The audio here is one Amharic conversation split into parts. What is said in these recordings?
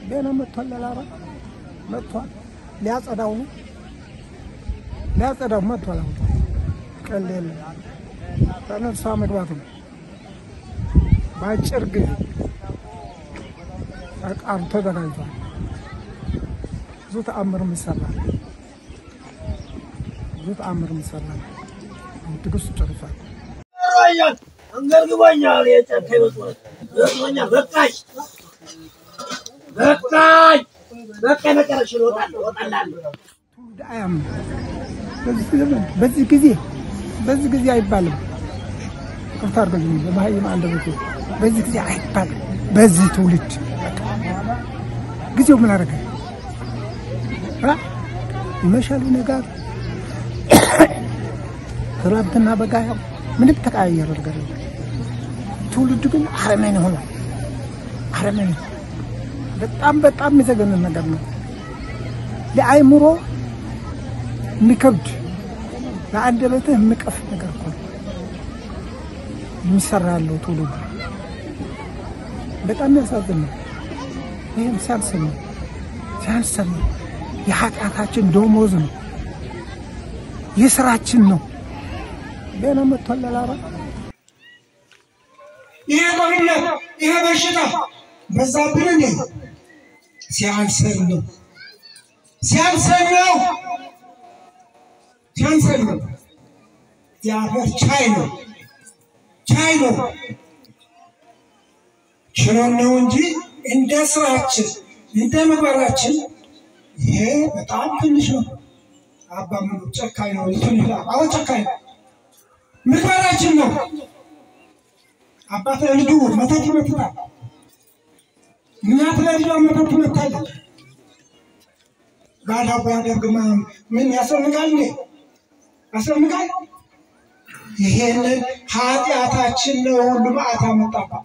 ገና መጥቷል። ለላባ መጥቷል። ሊያጸዳው ነው ሊያጸዳው መጥቷል። አሁን ቀልድ የለም። ተነሳ መግባት ነው በአጭር ጊዜ ዕቃው ተዘጋጅቷል። ብዙ ተአምር ይሰራል። ብዙ ተአምር ይሰራል። አሁን ትዕግስቱ ጨርሷል። ይገርመኛል፣ አንገርግቦኛል። የጨካኝ መስሎት ገርሞኛል። በቃኝ፣ በቃኝ፣ በቃኝ። መጨረሻ እወጣለሁ፣ እወጣላለሁ። ትውልድ አያምንም። በዚህ ዘመን በዚህ ጊዜ በዚህ ጊዜ አይባልም። ቅርታ አድርገኝ በመሀይም አንደበቴ በዚህ ጊዜ አይባልም። በዚህ ትውልድ ጊዜው ምን አደረገ? አ? ይመሻል ይነጋል። ክረምትና በጋ ያው ምንም ተቀያየረ ነገር የለም። ትውልዱ ግን አረመኔ ሆኗል። አረመኔ በጣም በጣም የሚዘገንን ነገር ነው። ለአይምሮ የሚከብድ ለአንደበትህ የሚቀፍ ነገር እኮ ነው የሚሰራ ያለው ትውልዱ። በጣም ያሳዝን ነው። ይህም ሲያንስ ነው ሲያንስ ነው። የኃጢአታችን ደሞዝ ነው፣ የስራችን ነው። ገና መጥቷል ለላባ ይሄ ጦርነት ይሄ በሽታ በዛብን እንዴ? ሲያንሰን ነው ሲያንሰን ነው ሲያንሰን ነው። እግዚአብሔር ቻይ ነው ቻይ ነው ችሎን ነው እንጂ እንደ ስራችን እንደ ምግባራችን ይሄ በጣም ትንሽ ነው። አባ ምኑ ጨካኝ ነው ትንሽ ነው። አዎ ጨካኝ ነው። ምግባራችን ነው። አባት ለልጁ መተት ይመትታል። እናት ለልጇ መተት ትመታለች። ባዳ ቢያደርግማ ምን ያስፈልጋል? እንዴ ያስፈልጋል? ይሄንን ኃጢአታችን ነው ሁሉ መዓት አመጣባት።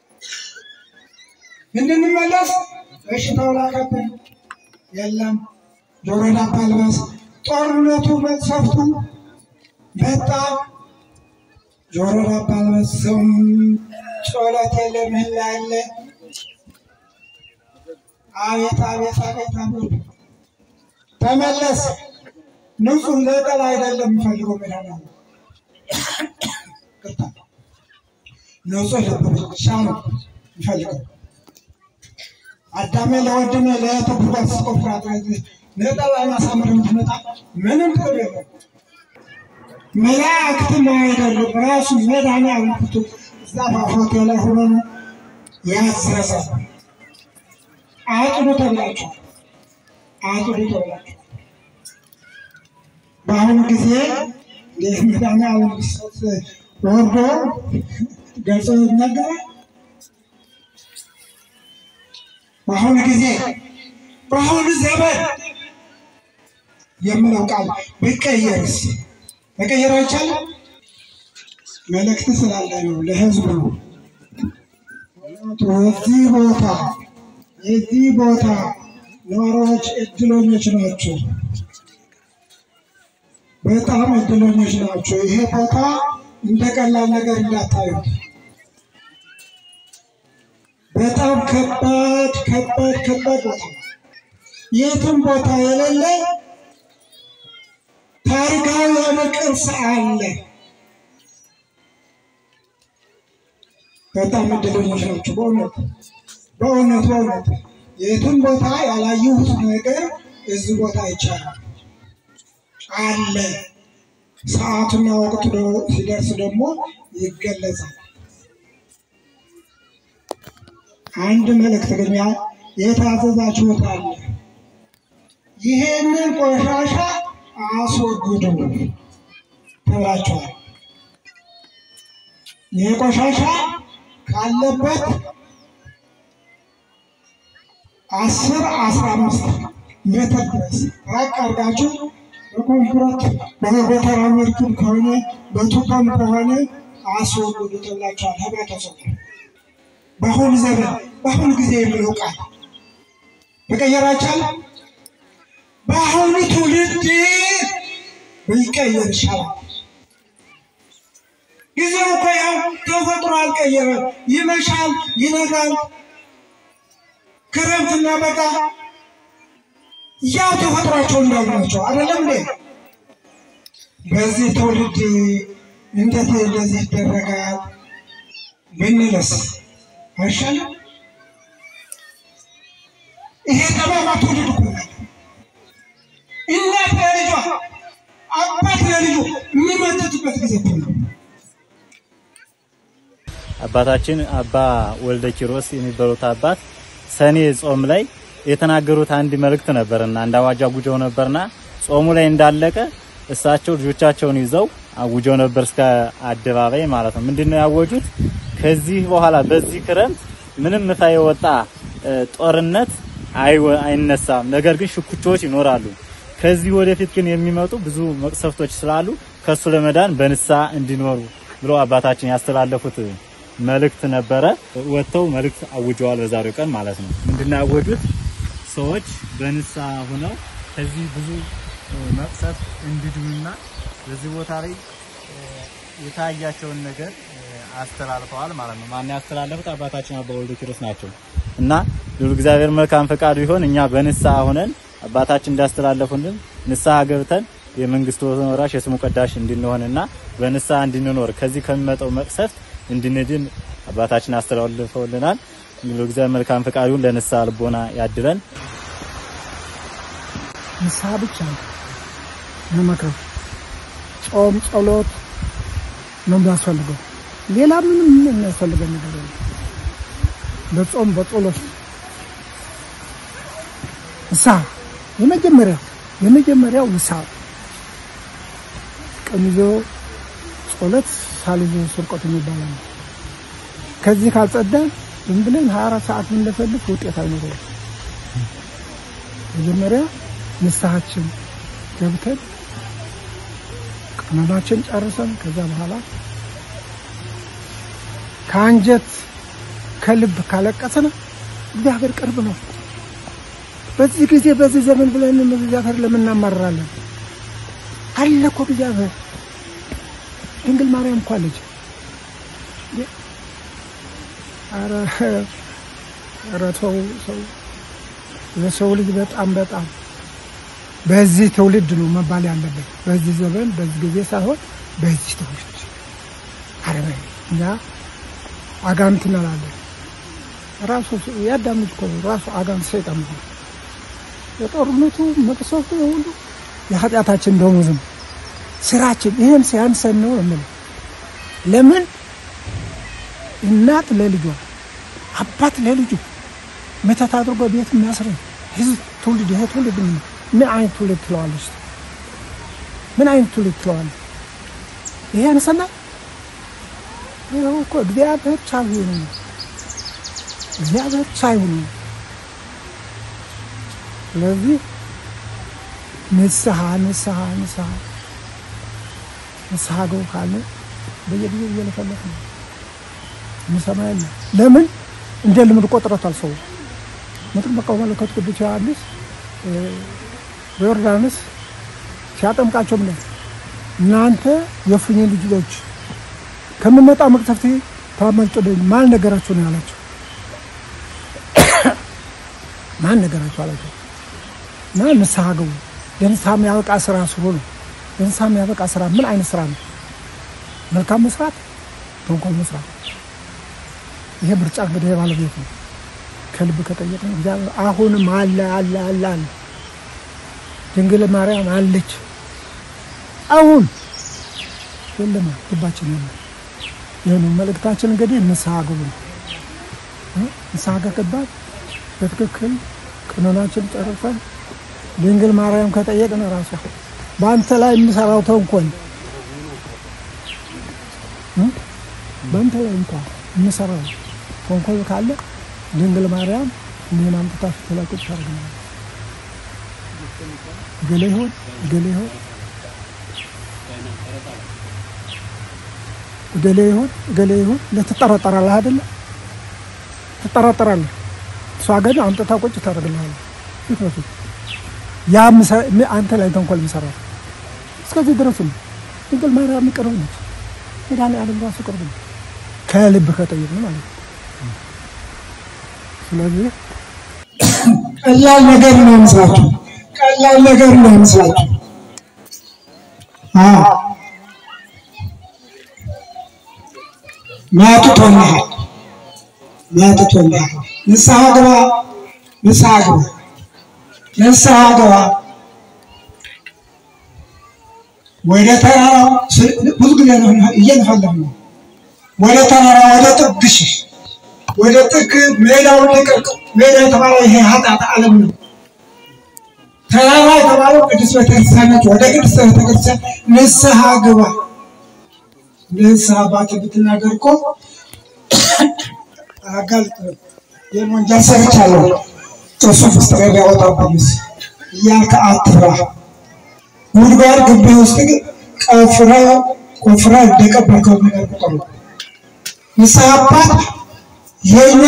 እንድንመለስ በሽታው ላከብን። የለም ጆሮ ዳባ ልበስ። ጦርነቱ መቅሰፍቱ በጣም ጆሮ ዳባ ልበስ። ዝም ጸሎት የለ ምህላ የለ። አቤት አቤት አቤት አቤት ተመለስ። ንጹህ ለጠላ አይደለም የሚፈልገው መድኃኒዓለም ቅርታ ንጹህ ልብ ብቻ ነው የሚፈልገው። አዳሜ ለወንድሜ ለእህቱ ጉድጓድ ስትቆፍራት ነጠላ ማሳመር የምትመጣ ምንም ጥቅም የለም። መላእክትም አይደሉም ራሱ መድኃኒዓለም ፊቱ እዛ ፏፏቴ ላይ ሆኖ ነው ያዘዘ። አጥዱ ተብላችሁ አጥዱ ተብላችሁ በአሁኑ ጊዜ እንዴት መድኃኒዓለም ሊሰጥ ወርዶ ገልጾ ይናገራል። በአሁኑ ጊዜ በአሁኑ ዘመን የምለው ቃል ቢቀየርስ መቀየር አይቻልም። መልእክት ስላለ ነው ለህዝቡ ነው። የዚህ ቦታ የዚህ ቦታ ነዋሪዎች እድለኞች ናቸው። በጣም እድለኞች ናቸው። ይሄ ቦታ እንደ ቀላል ነገር እንዳታዩት። በጣም ከባድ ከባድ ከባድ ቦታ ነው። የትም ቦታ የሌለ ታሪካዊ የሆነ ቅርስ አለ። በጣም እድለኞች ናቸው። በእውነት በእውነት በእውነት የትም ቦታ ያላየሁት ነገር እዚህ ቦታ ይቻላል አለ። ሰዓቱና ወቅቱ ደ- ሲደርስ ደግሞ ይገለጻል። አንድ መልእክት ግን ያ- የታዘዛችሁት አለ። ይሄንን ቆሻሻ አስወግዱ ተብላችኋል። ይህ ቆሻሻ ካለበት አስር አስራ አምስት ሜትር ድረስ ራቅ አድርጋችሁ በኮንክሪት በጎተራ መልክም ከሆነ በቱቦም ከሆነ አስወግዱ ተብላችኋል። ህብረተሰቡ በአሁኑ ዘመን በአሁኑ ጊዜ የሚለው ቃል መቀየር አይቻልም። በአሁኑ ትውልድ ቢቀየር ይሻላል። ጊዜው እኮ ያው ተፈጥሮ አልቀየረም። ይመሻል፣ ይነጋል። ክረምትና በጋ ያው ተፈጥሯቸው እንዳሉ ናቸው። አይደለም እንዴ? በዚህ ትውልድ እንዴት እንደዚህ ይደረጋል ብንለስ አይሻልም? ይሄ ጠማማ ትውልድ እኮ ነው። እናት ለልጇ አባት ለልጁ የሚመጥጥበት ጊዜ እኮ ነው። አባታችን አባ ወልደ ኪሮስ የሚባሉት አባት ሰኔ ጾም ላይ የተናገሩት አንድ መልእክት ነበርና አንድ አዋጅ አጉጀው ነበርና ጾሙ ላይ እንዳለቀ እሳቸው ልጆቻቸውን ይዘው አጉጀው ነበር እስከ አደባባይ ማለት ነው። ምንድነው ያወጁት? ከዚህ በኋላ በዚህ ክረምት ምንም ይፋ የወጣ እ፣ ጦርነት አይወ- አይነሳም። ነገር ግን ሽኩቻዎች ይኖራሉ። ከዚህ ወደፊት ግን የሚመጡ ብዙ መቅሰፍቶች ስላሉ ከሱ ለመዳን በንስሐ እንዲኖሩ ብለው አባታችን ያስተላለፉት መልእክት ነበረ። ወጥተው መልእክት አውጀዋል በዛሬው ቀን ማለት ነው። ምንድነው ያወጁት? ሰዎች በንስሐ ሆነው ከዚህ ብዙ እ፣ መቅሰፍት እንዲድኑና በዚህ ቦታ ላይ እ፣ የታያቸውን ነገር እ፣ አስተላልፈዋል ማለት ነው። ማን ያስተላለፉት? አባታችን አባ ወልደ ኪሮስ ናቸው። እና ልዑል እግዚአብሔር መልካም ፈቃዱ ይሆን እኛ በንስሐ ሆነን አባታችን እንዳስተላለፉልን ንስሐ ገብተን የመንግስቱ ወራሽ የስሙ ቀዳሽ እንድንሆንና በንስሐ እንድንኖር ከዚህ ከሚመጣው መቅሰፍት እንድንድን አባታችን አስተላልፈውልናል። ልዑል እግዚአብሔር መልካም ፈቃዱ ይሁን። ለንስሐ ልቦና ያድለን። ንስሐ ብቻ ነው መመክረው። ጾም፣ ጸሎት ነው የሚያስፈልገው። ሌላ ምንም የሚያስፈልገው ነገር የለም። በጾም በጸሎት ንስሐ የመጀመሪያው የመጀመሪያው ንስሐ ቀን ይዞ ጸሎት ሳል ይዞ ስርቆት የሚባለው ነው። ከዚህ ካልጸዳን ዝም ብለን 24 ሰዓት ብንለፈልፍ ውጤት አይኖረውም። መጀመሪያ ንስሐችን ገብተን ቀኖናችን ጨርሰን ከዛ በኋላ ከአንጀት ከልብ ካለቀስን እግዚአብሔር ቅርብ ነው። በዚህ ጊዜ በዚህ ዘመን ብለን እግዚአብሔር ለምን እናማርራለን? አለ እኮ እግዚአብሔር። ድንግል ማርያም እኮ አለች። ኧረ ኧረ ተው ሰው የሰው ልጅ በጣም በጣም በዚህ ትውልድ ነው መባል ያለበት። በዚህ ዘመን በዚህ ጊዜ ሳይሆን በዚህ ትውልድ አረበ እኛ አጋንንት እንላለን። ራሱ የአዳም ልጅ እኮ ነው ራሱ አጋንንት ሰይጣን ነው። የጦርነቱ መቅሰፍቱ ሁሉ የኃጢአታችን ደሞዝ ነው፣ ስራችን። ይህን ሲያንሰን ነው የምለው። ለምን እናት ለልጇ አባት ለልጁ መተት አድርጎ ቤት የሚያስረኝ ህዝብ ትውልድ ይሄ ትውልድ ምን ምን አይነት ትውልድ ትለዋለች? ምን አይነት ትውልድ ትለዋለች? ይሄ ያነሰና ይኸው እኮ እግዚአብሔር ቻይ ነው። እግዚአብሔር ቻይ ነው። ስለዚህ ንስሐ ንስሐ ንስሐ ንስሐ ገቡ ካለ በየጊዜው እየለፈለፍ ነው የሚሰማ የለ። ለምን እንደ ልምድ ቆጥረቷል ሰው መጥምቀ መለኮት ቅዱስ ዮሐንስ በዮርዳኖስ ሲያጠምቃቸው ምን እናንተ የእፉኝት ልጆች ከምመጣ መቅሰፍት ታመልጡልኝ ማን ነገራችሁ ነው ያላቸው። ማን ነገራችሁ አላቸው። እና ንስሐ ገቡ። ለንስሐ የሚያበቃ ስራ ስሩ ነው። ለንስሐ የሚያበቃ ስራ ምን አይነት ስራ ነው? መልካም መስራት፣ ተንኮል መስራት። ይሄ ምርጫ እንግዲህ የባለቤት ነው። ከልብ ከጠየቅን እግዚአብሔር አሁንም አለ አለ አለ አለ። ድንግል ማርያም አለች። አሁን የለም ልባችን የለም። ይህኑ መልእክታችን እንግዲህ ንስሐ ግቡ ነው። ንስሐ ከገባን በትክክል ቀኖናችን ጨርሰን ድንግል ማርያም ከጠየቅን ራሷ በአንተ ላይ የሚሰራው ተንኮል በአንተ ላይ እንኳ የሚሰራው ተንኮል ካለ ድንግል ማርያም እኔን አምጥታ ፊት ላይ ቁጭ ታደርገኛለች። ገሌ ይሆን ገሌ ይሆን ገሌ ይሆን ገሌ ይሆን ለትጠራጠራለህ አይደለ? ትጠራጠራለህ። እሷ ግን አምጥታ ቁጭ ታደርግልሃለች ፊት በፊት ያ አንተ ላይ ተንኮል የሚሰራው እስከዚህ ድረስ ነው። ድንግል ማርያም ቅርብ ነች። መድኃኒዓለም ራሱ ቅርብ ነው፣ ከልብ ከጠየቅን ማለት ነው። ስለዚህ ቀላል ነገር ነው ይመስላችሁ፣ ቀላል ነገር ነው ይመስላችሁ። አዎ ማጥቶልሃል፣ ማጥቶልሃል። ንስሐ ግባ፣ ንስሐ ግባ፣ ንስሐ ግባ። ወደ ተራራው ብዙ ጊዜ ነው እየነፈለግ ነው። ወደ ተራራ ወደ ጥግ ሽሽ፣ ወደ ጥግ ሜዳውን ልቀቅ። ሜዳ የተባለው ይሄ ኃጢአት ዓለም ነው። ተራራ የተባለው ቅዱስ ቤተክርስቲያን ነች። ወደ ቅዱስ ቤተክርስቲያን ንስሐ ግባ። ንስሐ አባት ብትናገር እኮ አጋልጥ ይህን ወንጀል ሰርቻለሁ እሱ ፍስጥሬ ቢያወጣብኝስ እያልክ አትፍራ። ጉድጓድ ግቢ ውስጥ ቀፍረ ቆፍረ እንደቀበርከው ነገር ቁጠሩ። ንስሐ አባት የኛ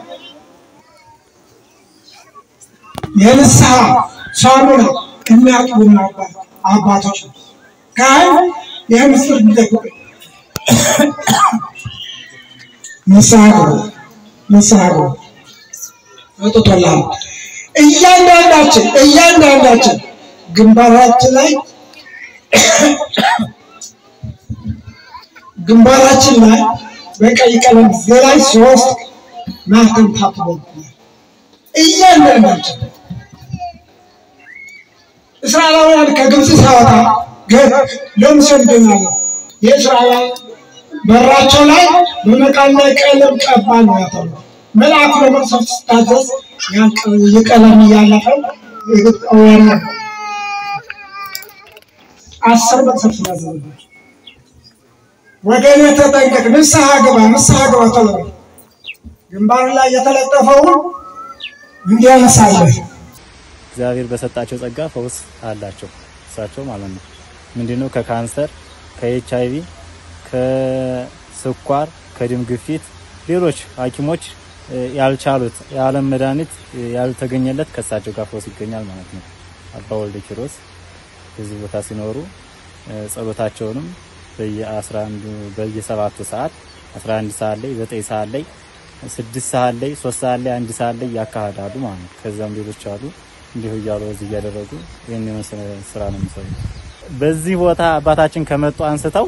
የንስሐ ሳሙና የሚያጥቡን አባቶች ነው። ካህን ይህ ምስጢር እንዲጠብቅ ንስሐ ግቡ፣ ንስሐ ግቡ። አውጥቶልሃል። እያንዳንዳችን እያንዳንዳችን ግንባራችን ላይ ግንባራችን ላይ በቀይ ቀለም ላይ ሶስት ማህተም ታትሞብናል። እያንዳንዳችን እስራኤላውያን ከግብፅ ሲያወጣ ለሙሴ ልገኛለ የእስራኤል በራቸው ላይ በመቃን ላይ ቀለም ቀባ ነው ያተሉ መልአኩ ለመቅሰፍት ስታዘዝ ያን የቀለም እያለፈ ግብፃውያን አስር መቅሰፍት ስላዘዘባቸው ወገኔ ተጠንቀቅ፣ ንስሐ ግባ፣ ንስሐ ግባ ተብሎ ግንባር ላይ የተለጠፈውን እንዲያነሳለህ እግዚአብሔር በሰጣቸው ጸጋ ፈውስ አላቸው እሳቸው ማለት ነው። ምንድነው ከካንሰር፣ ከኤች አይቪ፣ ከስኳር፣ ከደም ግፊት ሌሎች ሐኪሞች ያልቻሉት የዓለም መድኃኒት ያልተገኘለት ከእሳቸው ጋር ፈውስ ይገኛል ማለት ነው። አባ ወልደ ኪሮስ በዚህ ቦታ ሲኖሩ ጸሎታቸውንም በየ11 በየሰባቱ ሰዓት 11 ሰዓት ላይ 9 ሰዓት ላይ 6 ሰዓት ላይ 3 ሰዓት ላይ 1 ሰዓት ላይ ያካሂዳሉ ማለት ነው። ከዛም ሌሎች አሉ እንዲሁ እያሉ እዚህ እያደረጉ ይህን የመሰለ ስራ ነው የሚሰሩት። በዚህ ቦታ አባታችን ከመጡ አንስተው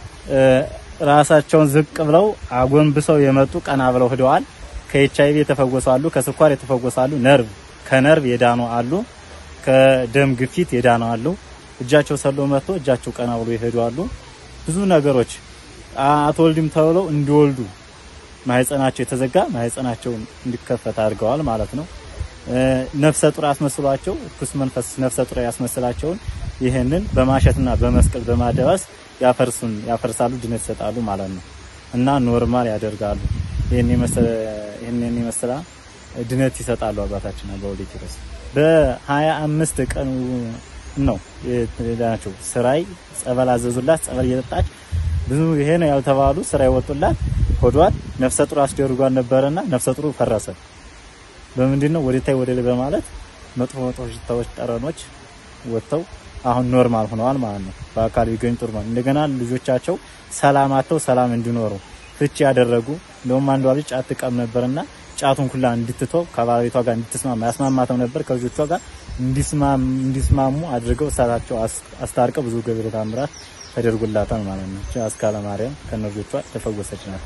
ራሳቸውን ዝቅ ብለው አጎንብሰው የመጡ ቀና ብለው ሂደዋል። ከኤች አይቪ የተፈወሱ አሉ፣ ከስኳር የተፈወሱ አሉ፣ ነርቭ ከነርቭ የዳኑ አሉ፣ ከደም ግፊት የዳኑ አሉ። እጃቸው ሰሎ መጥቶ እጃቸው ቀና ብሎ ይሄዱ አሉ። ብዙ ነገሮች አትወልድም ተብለው እንዲወልዱ ማህፀናቸው የተዘጋ ማህፀናቸውን እንዲከፈት አድርገዋል ማለት ነው። ነፍሰ ጡር አስመስሏቸው እርኩስ መንፈስ ነፍሰ ጡር ያስመስላቸውን ይህንን በማሸትና በመስቀል በማደባስ ያፈርሱን ያፈርሳሉ፣ ድነት ይሰጣሉ ማለት ነው እና ኖርማል ያደርጋሉ። ይህን የመሰለ ይህንን የመሰለ ድነት ይሰጣሉ አባታችን አባ ወልደ ኪሮስ በሀያ አምስት ቀኑ ነው ናቸው ስራይ ጸበል አዘዙላት። ጸበል እየጠጣች ብዙ ይሄ ነው ያልተባሉ ስራ ይወጡላት ሆዷል ነፍሰ ጡር አስደርጓል ነበረና ነፍሰ ጡሩ ፈረሰ። በምንድን ነው ወደታይ ወደ ላይ በማለት መጥፎ መጥፎ ሽታዎች፣ ጠረኖች ወጥተው አሁን ኖርማል ሆነዋል ማለት ነው። በአካል ቢገኙ ጥሩ ነው። እንደገና ልጆቻቸው ሰላም አጥተው ሰላም እንዲኖሩ ፍቺ ያደረጉ እንደውም አንዷ ልጅ ጫት ትቀም ነበርና ጫቱን ኩላ እንድትተው ከባለቤቷ ጋር እንድትስማማ ያስማማተው ነበር ከልጆቿ ጋር እንዲስማሙ አድርገው እሳታቸው አስታርቀው ብዙ ገቢረ ተአምራት ተደርጎላታል ማለት ነው። አስካለ ማርያም ከነልጆቿ ተፈወሰች ናት።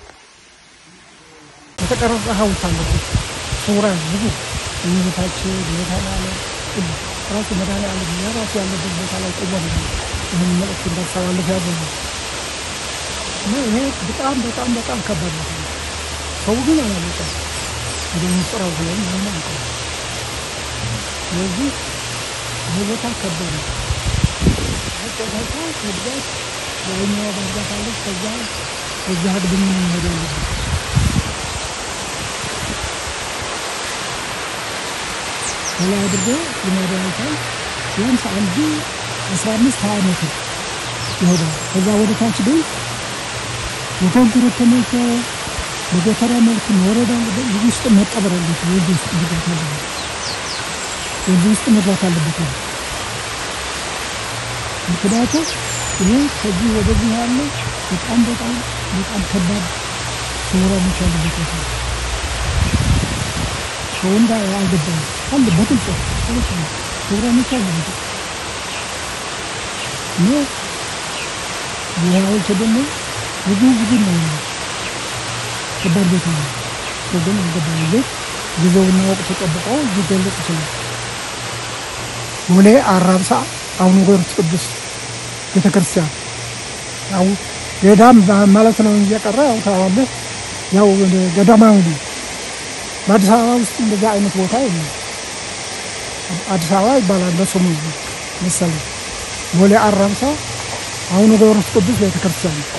የተቀረጸ ሐውልት አለበት። ስውራን ብዙ እመቤታችን መድኃኔዓለም ራሱ መድኃኔዓለም የራሱ ያለበት ቦታ ላይ ቆሞ ነው ይህን መልእክት እንዳስተላልፍ ያዘዙ እና ይሄ በጣም በጣም በጣም ከባድ ነው። ሰው ግን አላወቀም። ወደ ምስጢራው ብለን ሆነ አንቀ ስለዚህ ይህ ቦታ ከባድ ነው። አጨታታ ከዛች ያኛዋ ባህርዛፍ አለች። ከዛ ከዛ አግድም መሄድ ያለበት ከላይ አድርጎ ይመዳይታል ቢያንስ አንዱ አስራ አምስት ሀያ ሜትር ይሄዳል። ከዛ ወደ ታች ግን በኮንክሪት ተሞልቶ በጎተራ መልክ መውረድ አለበት። እዚህ ውስጥ መቀበር አለበት። ወንዝ ውስጥ መግባት አለበት። ወንዝ ውስጥ መግባት አለበት። ምክንያቱም ይሄ ከዚህ ወደዚህ ያለ በጣም በጣም በጣም ከባድ ስውራኖች ያሉበት ቦታ ነው። ሰው እንዳ አልገባም አለ በግልጽ ፕሮግራሞች አሉ እና ይህዎች ደግሞ ብዙ ብዙ ነው ከባድ ቤት ነው ሰው ግን አልገባም ቤት ጊዜውና ወቅቱ ጠብቀው ሊገለጽ ይችላል ቦሌ አራብሳ አቡነ ጊዮርጊስ ቅዱስ ቤተክርስቲያን ያው ገዳም ማለት ነው እየቀረ ያው ታዋለህ ያው ገዳማዊ ነው። በአዲስ አበባ ውስጥ እንደዚህ አይነት ቦታ የለም። አዲስ አበባ ይባላል በስሙ መሰለኝ። ቦሌ አራብሳ አቡነ ጊዮርጊስ ቅዱስ ቤተክርስቲያን ነው።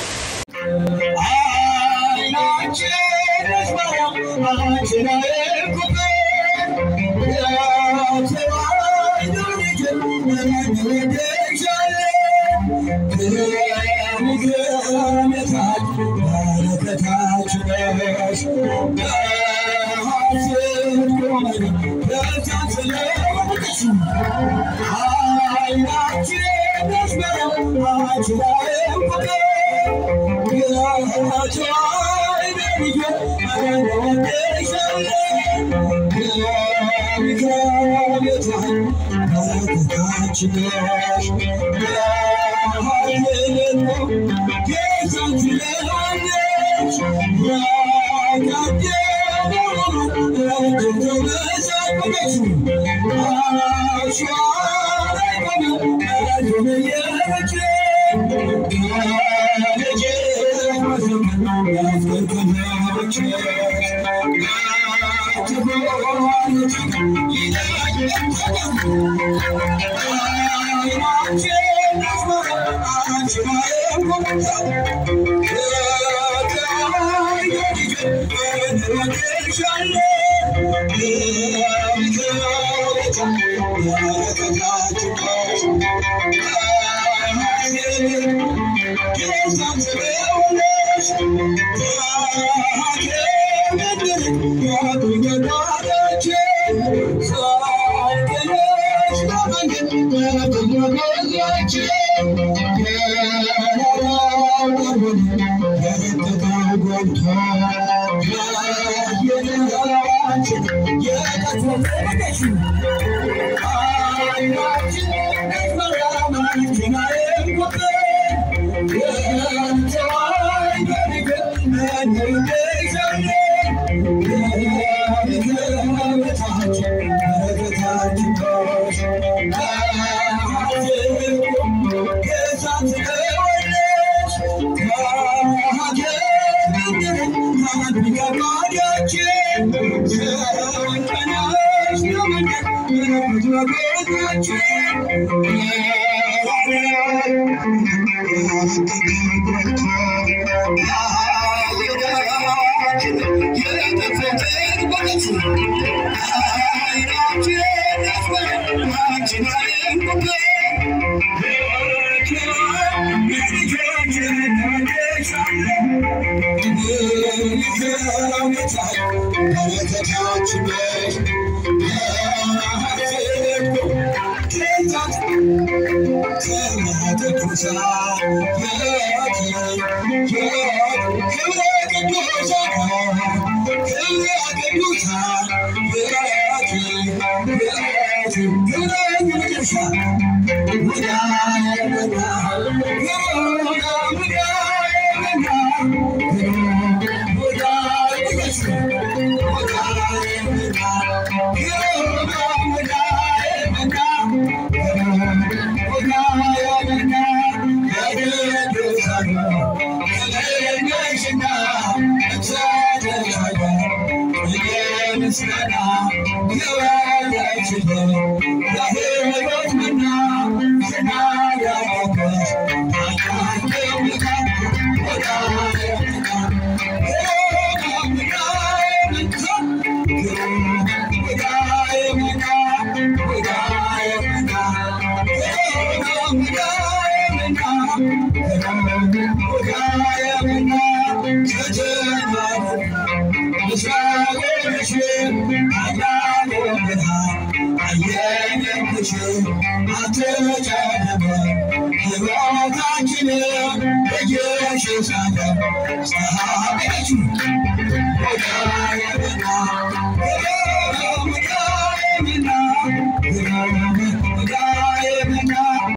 Thank you.